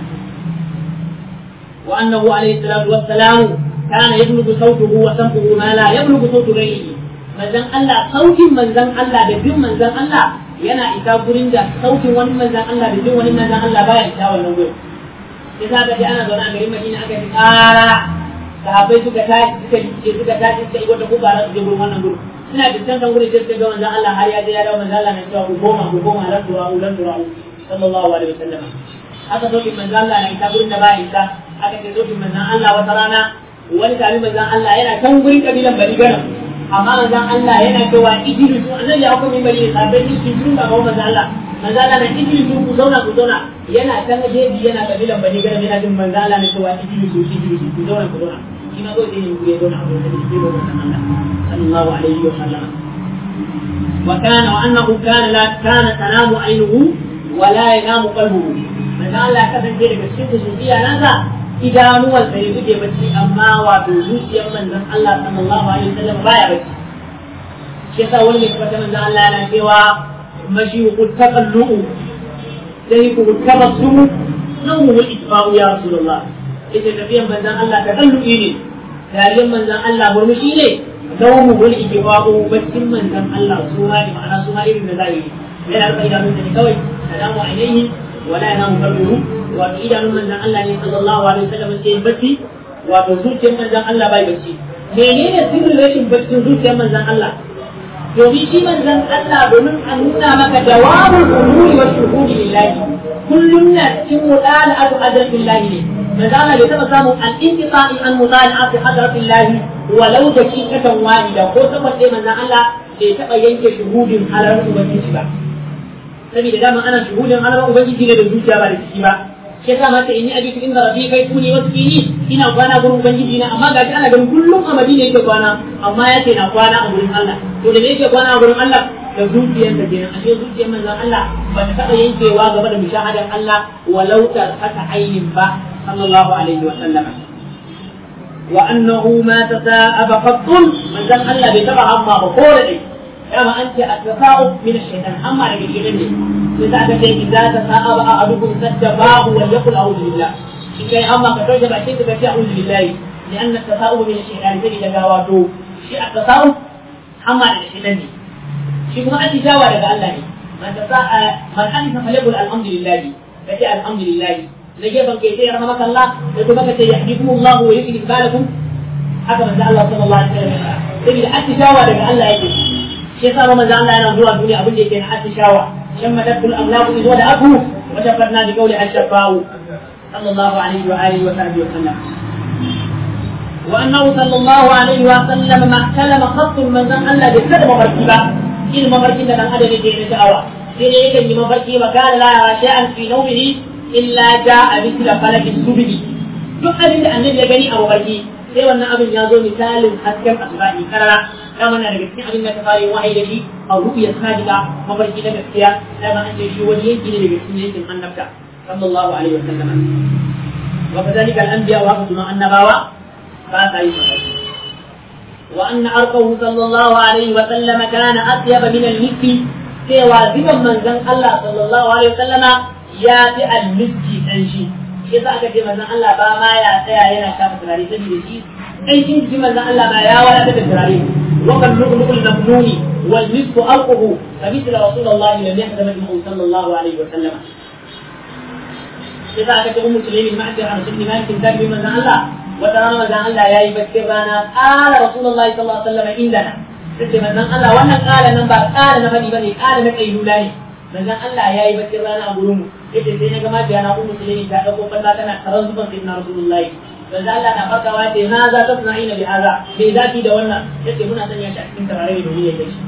وأنه عليه الصلاة والسلام كان يبلغ صوته وسمعه ما لا يبلغ صوت غيره manzan Allah sautin manzan Allah da bin manzan Allah yana isa gurin da sautin wani manzan Allah da bin wani manzan Allah baya isa wannan gurin sai za ka ji ana zaune a garin Madina aka yi ƙara sahabbai suka tashi suka ce suka tashi suka yi wata kuka su je gurin wannan gurin suna fuskantar gurin sai suka ga manzon Allah har ya je ya dawo manzon Allah na cewa ku goma ku goma lan tura'u lan tura'u sallallahu alaihi wasallam aka zo manzon Allah na isa gurin da ba isa aka ce zo manzon Allah wata rana wani tabi manzon Allah yana kan gurin kabilan Bani Ganam amma manzon Allah yana cewa idrisu annabi ya hukumi bari sahabbai su sun ba manzon Allah manzo Allah na idrisu ku zauna ku zauna yana kan jeji yana kabilan Bani Ganam yana jin manzo Allah na cewa idrisu idrisu ku zauna ku zauna فيما قلت انه يدون عبد الحديث صلى الله عليه وسلم وكان وانه كان لا كان تنام عينه ولا ينام قلبه من الله كفن ذلك الشرك سوفيا نازا idanuwan sai suke bacci amma wato zuciyar manzon Allah sallallahu alaihi wasallam baya bacci shi yasa wani mai tabbata manzon Allah yana cewa mashi ku taqallu sai ku tabassumu nawu wal itfa'u ya rasulullah ita tafiyan manzan Allah ta kalluki ne dariyar manzan Allah murmushi ne dawo wal ikifaqu baccin manzan Allah su ma ne ma'ana su ma irin da zai yi yana rufe idanun da ne kawai salamu alaihi wala yanamu qalbuhu wato idanun manzan Allah ne sallallahu alaihi wasallam ke bacci wato zuciyar manzan Allah bai bacci menene sirrin rashin baccin zuciyar manzan Allah domin shi manzan Allah domin a nuna maka jawabul umuri wa shuhudi lillahi kullum na cikin mudala adu adal billahi ne manzo Allah bai taba samun al-inqita'i an mudala'ati hadratillahi walau da shi katan wahida ko saboda dai manzo Allah bai taba yanke shuhudin halar ubangiji ba saboda dama ana shuhudin halar ubangiji ne da zuciya ba da ciki ba shi yasa mata inni abitu inda rabbi kai kuni wasu kini ina kwana gurin ubangiji na amma gashi ana ganin kullum a Madina yake kwana amma yace na kwana a gurin Allah to da me yake kwana a gurin Allah da zuciyar da kenan ashe zuciyar manzon Allah ba ta taba yankewa game da mushahadar Allah walau ta haka ainin ba صلى الله عليه وسلم وأنه ما تثاءب قط من ذن الله بتبع أما بقول لي كما أنت التثاؤب من الشيطان أما لك الشيطان إذا أتى إذا تثاءب أحدكم سجباه وليقل أعوذ بالله إن كان أما كتوجب أشيء فشيء أعوذ بالله لأن التثاؤب من الشيطان تجد جواته شيء التثاؤب أما لك الشيطان شيء ما أنت جاوى لك الله من تثاء من أنت فليقل الحمد لله فشيء الحمد لله na gefen kai sai rahmaka Allah da kuma kace yahdikum Allah wa yuslih balakum haka manzo Allah sallallahu alaihi wasallam saboda attishawa daga Allah yake shi yasa manzo Allah yana zuwa duniya abin da yake na attishawa shamma tadkul amlaku idwa da aku wa shafarna bi qawli ashfa'u sallallahu alaihi wa alihi wa sahbihi wa sallam وأنه صلى الله عليه وسلم ما كلم خط من ذن الله بكلمة مركبة إلما مركبة من أدب دين شعوة إذا يكن مركبة وكان لا يرى شيئا في نومه illa ja a misla falakin subhi duk abin da annabi ya gani a mafarki sai wannan abin ya zo misalin hasken asba'i karara dama na daga cikin abin da ta fara wahayi da shi a ru'ya sadiqa mafarki na gaskiya dama an ce shi wani yanki ne daga cikin yankin annabta sallallahu alaihi wa sallam wa kadhalika al-anbiya wa kuma annabawa ba sa yi mafarki wa anna arqahu sallallahu alaihi wa sallam kana atyaba min al-miski cewa ziban manzon Allah sallallahu alaihi wa sallama ya fi almiski ɗan shi shi sa aka ce manzon Allah ba ma ya tsaya yana shafa turare saboda shi ɗan shi ji manzon Allah ba ya wadatar da turare wa kan lu'lu'ul mamnuni wal misku alquhu fa mithla rasulullahi lam yahdama bihi sallallahu alaihi wa sallam shi sa aka ce ummu sulaimin ma'ati an sunni malik ta bi manzon Allah wata rana manzon Allah yayi baccin rana qala rasulullahi sallallahu alaihi wasallam indana sai manzon Allah wannan qala nan ba qala na bani bane qala na kailula ne manzon Allah yayi baccin rana a gurin mu yace sai na ga ma biyana ummu sulaimi ta dauko falla tana karan zuban sayyidina rasulullahi manzon Allah na farkawa ce na za ta tuna'ina bi haza me zaki da wannan yace muna sanya shi a cikin tarare domin ya gaishe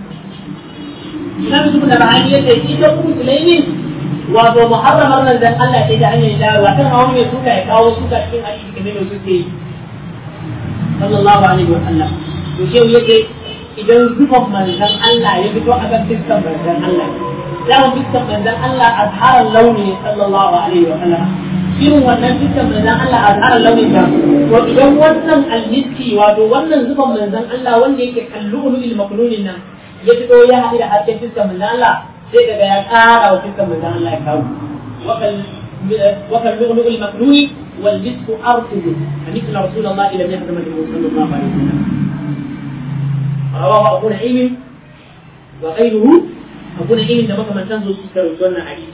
Imam Yusuf da Bahani yace ita ummu sulaimi wato muharramar nan dan Allah ce da hanyar dawowa kan hawan mai suka ya kawo suka cikin hadisi kamar da suke yi sallallahu alaihi wa sallam to shehu yace idan zufan manzon Allah ya fito a kan fiskan manzon Allah zaman fiskan manzon Allah azharar launi sallallahu alaihi wa sallam irin wannan fiskan manzon Allah azharar launi da to idan wannan almiski wato wannan zufan manzon Allah wanda yake kallu ulul maknunin nan ya fito ya haɗu da hasken fiskan manzon Allah sai daga ya ƙara wa fiskan manzon Allah ya kawo wakal lu'lu'ul maknuni wal misku artubu مثل رسول الله لم يحرم صلى الله عليه وسلم رواه أبو نعيم وغيره أبو نعيم لما كما تنزل سكر وسنة حديث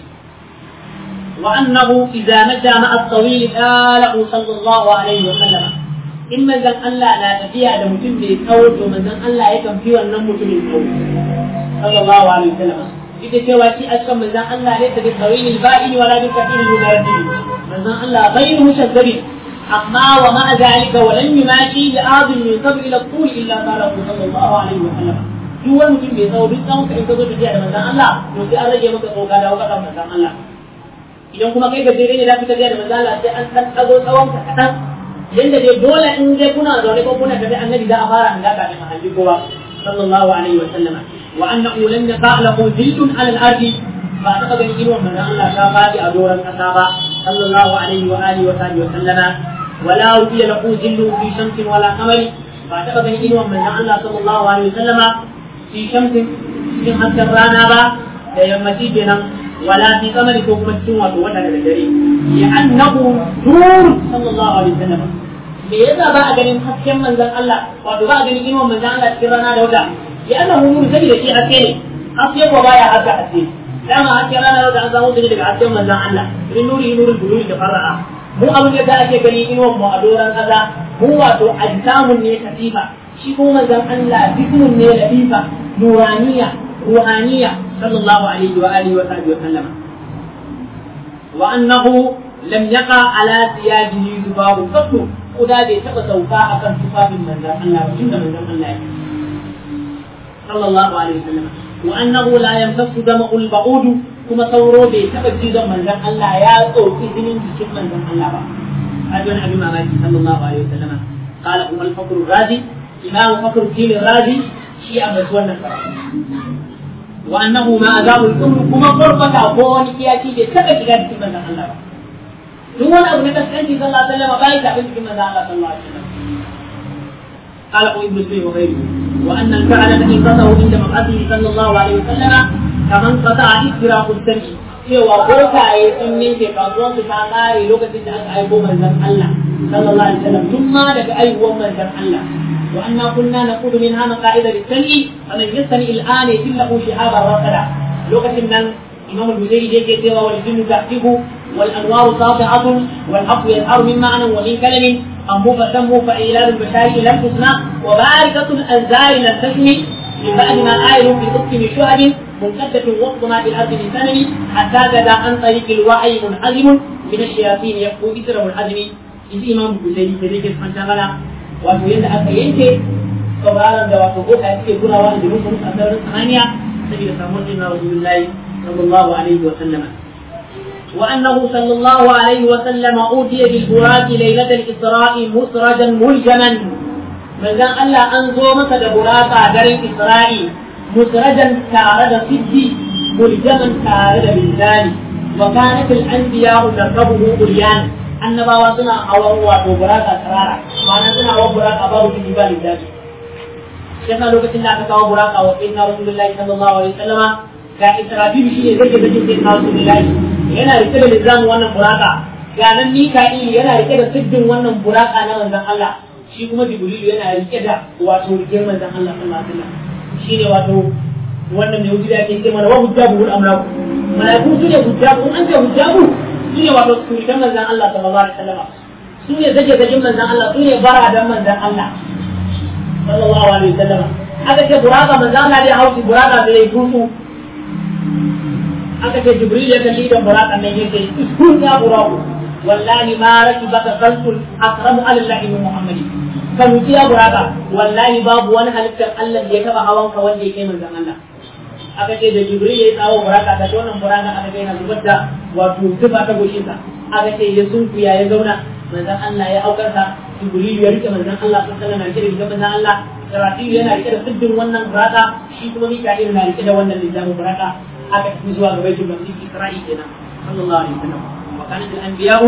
وأنه إذا مشى مع الطويل قاله صلى الله عليه وسلم إما زن الله لا تفيها لمتم بالقول ومن زن الله يكن فيه النمو بالقول صلى الله عليه وسلم ita cewa shi a cikin manzan Allah ne ta bi tawil al-ba'in wala bi kathir al-mudarrid manzan Allah ghayr mushaddid amma wa ma'a zalika wa lam yumashi bi adin yusab ila al-tul illa qala sallallahu alaihi wa sallam duk wani mutum bai tsawo duk tsawon ka in ka zo tafiya da manzan Allah to sai an rage maka tsoka da wakakan manzan Allah idan kuma kai gajere ne za ka tafiya da manzan Allah sai an ɗan ɗago tsawon ka kaɗan yanda dai dole in dai kuna zaune ko kuna tafi annabi za a fara an gaka ne mahalli kowa sallallahu alaihi wa sallama wa annahu lam yaqa lahu zillun ala al-ardi ba ta ga ganin irin manzon Allah ta fadi a doran kasa ba sallallahu alaihi wa alihi wa sahbihi wa sallama wala rubiya lahu zillu fi shamsin wala qamari ba ta ga ganin irin manzon Allah sallallahu alaihi wa sallama fi shamsin cikin hasken rana ba da yammaci kenan wala fi qamari ko kuma cikin wato wata da dare ya annahu nur sallallahu alaihi wa sallama me yasa ba a ganin hasken manzon Allah wato ba a ganin inuwan manzon Allah cikin rana da wata ya ana mun sani da shi haske ne haske ko baya haska haske dama hasken rana da wata an samu shi daga hasken manzon Allah in nuri nurul buluri da fara'a mu abin da za ake gani inuwan mu a doran kaza mu wato ajsamun ne katifa shi kuma manzon Allah jismun ne lafifa nuraniya ruhaniya sallallahu alaihi wa alihi wa sahbihi wa sallama wa annahu lam yaqa ala thiyabihi zubaru qattu kuda bai taɓa sauka a kan tufafin manzan Allah ba tunda manzan Allah ya sallallahu alaihi wasallam wa annahu la yamtasu dama'ul ba'udu kuma sauro bai taɓa cizon manzan Allah ya tsoki jinin jikin manzan Allah ba hadi wani abin mamaki sallallahu alaihi wasallam qala umar fakr razi imam fakr din razi shi a mai wannan karatu wa annahu ma azabu al kuma qurbata ko wani kiyaci bai taɓa shiga cikin manzan Allah ba duk wani abu na kaskanci sallallahu alaihi wasallam bai tafi cikin manzo Allah sallallahu alaihi wasallam قال ابن سيد وغيره وان الفعل الذي قطعه عند مبعثه صلى الله عليه وسلم كمن قطع استراق السمع cewa bokaye sun ninke kasuwan su ta kare lokacin da aka aiko manzon Allah sallallahu alaihi wasallam tun ma daga aiwuwan manzon Allah wa anna kunna naqudu min hana qa'ida lis-sam'i faman yastami al-an yillahu shihaba rasada lokacin nan imam al-buzairi da yake cewa wal jinnu tahtibu والانوار ساطعه والحق يظهر من معنى ومن كلم امه فسمه فايلاد البشائر لم تسمع وباركه الانزال لم تسمع من بعد ما آيل في قسم شهب منكدة وسط ما في الارض من سنم حتى بدا عن طريق الوعي منحزم من الشياطين يبقوا اثر منحزم in ji imam buzairi da yake fanta mana wato yadda aka yanke sauraron da wato boka suke kurawa da musu a sararin samaniya saboda samuwar jinna rasulullahi sallallahu alaihi wa sallama وأنه صلى الله عليه وسلم أوتي بالبراق ليلة الإسراء مسرجا ملجما من ذا ألا أنزو مسد براقا در الإسراء مسرجا كارد سدي ملجما كارد بالذال وكانت الأنبياء تركبه بليان annabawa suna hawan wato buraka sarara ma'ana suna hawan buraka babu shi ba lillahi yasa lokacin da aka kawo buraka wa sayyidina rasulullahi sallallahu alaihi wasallama ga israfil shi ne zai zai sayyidina rasulullahi yana rike da lizamin wannan buraka ga nan mika'il yana rike da siddin wannan buraka na manzon Allah shi kuma jibrilu yana rike da wato rike manzon Allah sallallahu alaihi wasallam shine wato wannan ne wuce da ake ce mana wa hujjabu al-amlaku malaiku su ne hujjabu in an ce hujjabu su ne wato surikan manzon Allah sallallahu alaihi wasallam su ne zage zagen manzan Allah su ne baradan manzan Allah sallallahu alaihi wasallam aka ce buraka manzan Allah dai hausi buraka bai tutu aka ce jibril ya kalli da buraka nan yake iskun ya buraku wallahi ma rakibaka khalqul akramu ala Allah min muhammadi ka mutu ya buraka wallahi babu wani halittar Allah da ya taba hawan ka wanda ya kai manzan Allah aka ce da jibril ya yi tsawo buraka ta ce wannan buraka aka ce yana zubar da wato tufa ta goshinsa aka ce ya sunkuya ya zauna manzan Allah ya aukar sa jibril ya rike manzan Allah sun sallan na rike da manzan Allah Israfil yana rike da siddin wannan buraka shi kuma Mika'il na rike da wannan littafin buraka aka tafi zuwa ga baitul maqdis Isra'il kenan sallallahu alaihi wasallam wa kanat al-anbiya'u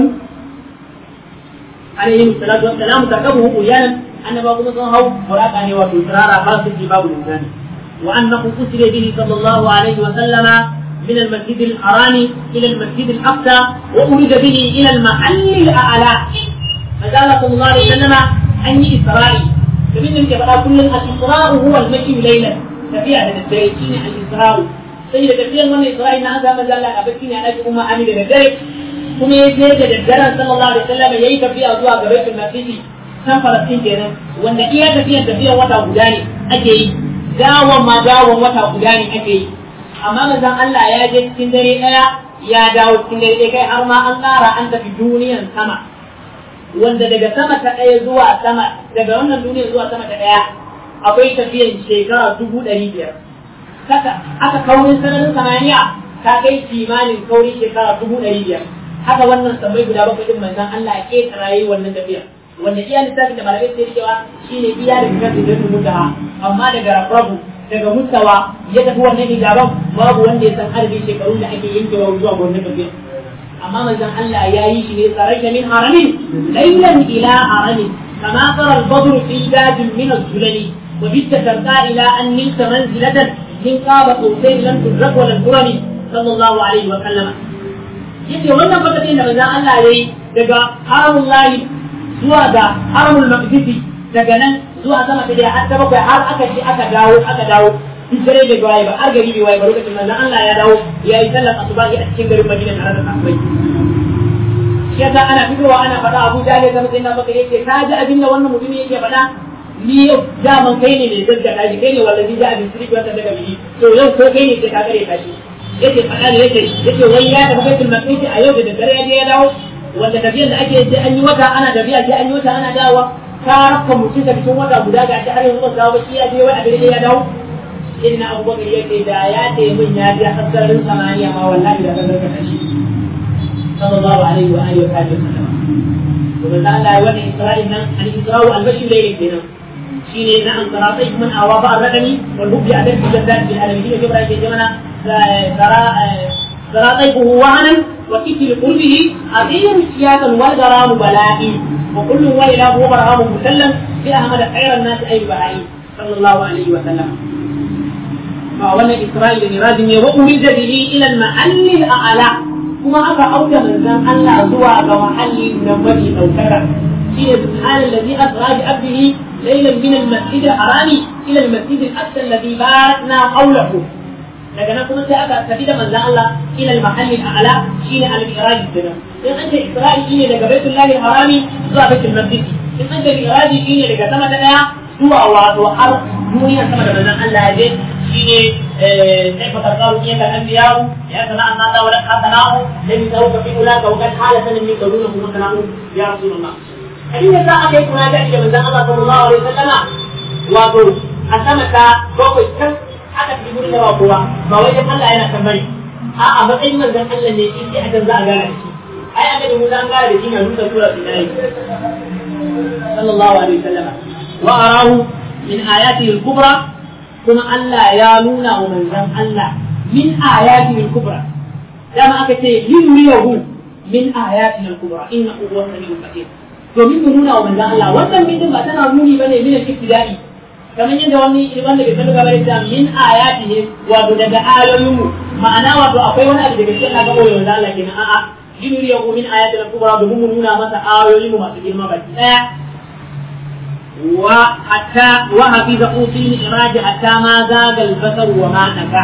alaihim salatu wassalam takabuhu uyanan annaba kuma sun hau buraka ne wato tsirara ba su ji babu linzami وأنه أسر به صلى الله عليه وسلم من المسجد الحرام إلى المسجد الأقصى وأرد به إلى المحل الأعلى فقال صلى الله عليه وسلم أني إسرائيل فمن ذلك بقى كل الإسراء هو المشي ليلا تبيع من الدريشين الإسراء سيدة تبيع من إسرائيل هذا ما زال أبكين على أمة عمل الدري kuma ya je da daddaren sallallahu alaihi wasallam yayi tafiya zuwa ga Baitul Maqdis kan Falastin kenan wanda iya tafiyar tafiyar wata guda ne ake yi dawon ma dawon wata guda ne ake yi amma manzon Allah ya je cikin dare daya ya dawo cikin dare ɗaya kai har ma an ƙara an tafi duniyan sama wanda daga sama ta ɗaya zuwa sama daga wannan duniyan zuwa sama ta ɗaya akwai tafiyan shekara dubu ɗari biyar saka aka kaurin sararin samaniya ta kai kimanin kaurin shekara dubu ɗari biyar haka wannan sammai guda bakwai din manzon Allah ya ƙetara yi wannan tafiya wanda iya lissafin da malamai sai cewa shine iya da kan da mutaha amma daga rabu daga mustawa ya tafi wannan hijaban babu wanda ya san adadin shekarun da ake yankewa zuwa wannan tafiya amma manzon Allah ya yi shi ne tsaraita min haramin laylan ila haramin kama qara al-badr fi dajin min az-zulali wa bitta tarqa ila an nilta manzilatan min qaba qawsayn lam tudrak wa lam turani sallallahu alaihi wa sallama yace wannan fatatin da manzon Allah yayi daga haramun lahi zuwa ga haramul maqdisi daga nan zuwa sama ta dai har ta bakwai har aka ci aka dawo aka dawo duk dare da waye ba har gari bai waye ba lokacin nan Allah ya dawo ya yi sallar asuba a cikin garin Madina tare da sahabbai yasa ana fitowa ana faɗa Abu Jahl da mutum na baka yace ka ji abin da wannan mutum yake faɗa ni yau daman kai ne mai gaggata shi kai ne wallahi da abin sirri wanda daga biyi to yau ko kai ne sai ka gare ka shi yace faɗa ne yace yace wai ya tafi baitul maqdis a yau da daddare ya je ya dawo wanda tafiyar da ake sai an yi wata ana tafiya sai an yi wata ana dawowa ka rafka mutum da cikin wata guda ga shi har yanzu ba dawo ba shi ya je wai a gare ya dawo irin abubakar ya ce da ya ce min ya je hasarin samaniya ma wallahi da zan rika shi sallallahu alaihi wa alihi wa sallam to da Allah ya wani Isra'il nan al Isra'u al bashir da yake nan shine na an karatai man awa ba radani wal hubbi adan bi jaddad bil alamin da kibra ke jamana tara tara taibuhu wahanan wa kiti qurbihi azim siyatan wal garam bala'i wa kullu wa ila huwa barhamu musallam bi ahmad khayran nas ay ba'i sallallahu alaihi wa sallam فأولا إسرائيل إراد وأولد به إلى المحل الأعلى كما أفا أوجه من ذن ألا زوى كمحل نمجي أو كذا هي سبحان الذي أسرى بعبده ليلا من المسجد الحرام إلى المسجد الأقصى الذي باركنا حوله daga nan kuma sai aka tafi da manzan Allah ila al-mahall al-a'la shine al-mi'raj kenan in an ce isra'i shine daga baitullahi harami zuwa baitul maqdis in an ce mi'raj shine daga sama ta daya zuwa wato har duniya sama da manzan Allah ya je shine كيف تختار فيك الانبياء يا سماء ما لا ولك حسناه لم يسوك في اولئك وقد حالة من يقولونه مثناه يا رسول الله حديث الساعة كيف نادى إلى من الله صلى الله عليه وسلم وقل أسمك بوكو كم حتى في يقول لك وقوة فوجد الله أنا كمري a a matsayin manzon Allah ne shi sai akan za a gane shi ai aka da mutan gane shi ne rusa sura Sinai sallallahu alaihi wasallam wa arahu min ayatihi al-kubra kuma Allah ya nuna wa manzon Allah min ayatihi al-kubra dama aka ce yuriyahu min ayatihi al-kubra innahu huwa samiul basir domin mu nuna wa manzon Allah wannan bidin ba tana nuni bane min al-ibtida'i kamar yadda wani wanda bai san gaba da min ayatihi wato daga ayoyin mu ma'ana wato akwai wani abu daga cikin Allah ga manzon Allah kenan a'a yuriyahu min ayatihi al-kubra domin mu nuna masa ayoyin mu masu girma baki daya وحتى وحفظه في الإخراج حتى ما زاد البصر وما نفع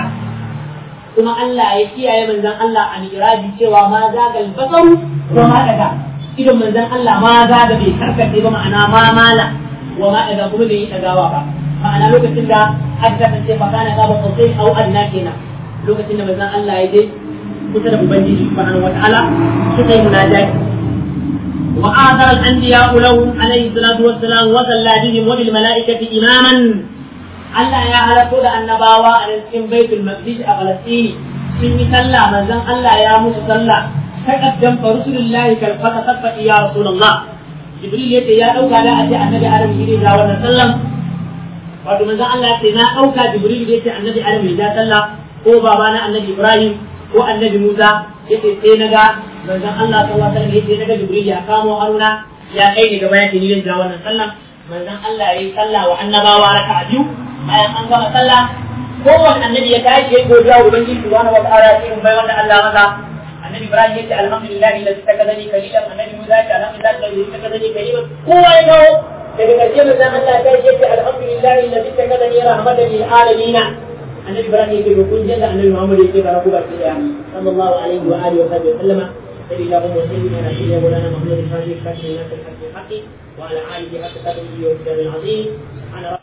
kuma Allah ya kiyaye manzon Allah a miraji cewa ma zagal basaru wa ma daga idan manzon Allah ma za da bai karkace ba ma'ana ma mala wa ma daga kuma bai yi dagawa ba ma'ana lokacin da aka kasance fa kana gaba sosai au adna kenan lokacin da manzon Allah ya je kusa da ubangiji subhanahu wataala suka yi munajati wa adara al-anbiya lahum alayhi salatu wassalam wa salla bihim wa bil malaikati imaman Allah ya halarto da annabawa a cikin baitul maqdis a Falastini sun yi sallah manzon Allah ya musu sallah taqaddam fa rasulullahi kal fata tabbati ya rasulullah jibril yace ya dauka da a ce annabi adam shi da wannan sallan wato manzon Allah ya ce na dauka jibril yace annabi adam ya sallah ko babana annabi ibrahim ko annabi musa yace sai naga manzon Allah sallallahu alaihi wasallam yace naga jibril ya kamo haruna ya kai ni gaba yace ni da wannan sallan manzon Allah ya yi sallah wa annabawa raka'a biyu bayan an gama sallah kowane annabi ya tashi ya godiya wa ubangiji subhanahu wa ta'ala cikin bai wanda Allah masa annabi Ibrahim yace alhamdulillah alladhi takadani kalilan annabi Musa yace alhamdulillah alladhi takadani kalilan kowa ya dawo daga karshe mai zaman Allah ya yace alhamdulillah alladhi takadani rahmatan lil alamin annabi Ibrahim yace ko kun jalla annabi Muhammad yace baraku ba ki da sallallahu alaihi wa alihi wa sahbihi sallama sai da mu sai da shi ya mulana Muhammad sallallahu alaihi wa sallam وعلى آله حق قدره وكتاب العظيم سبحان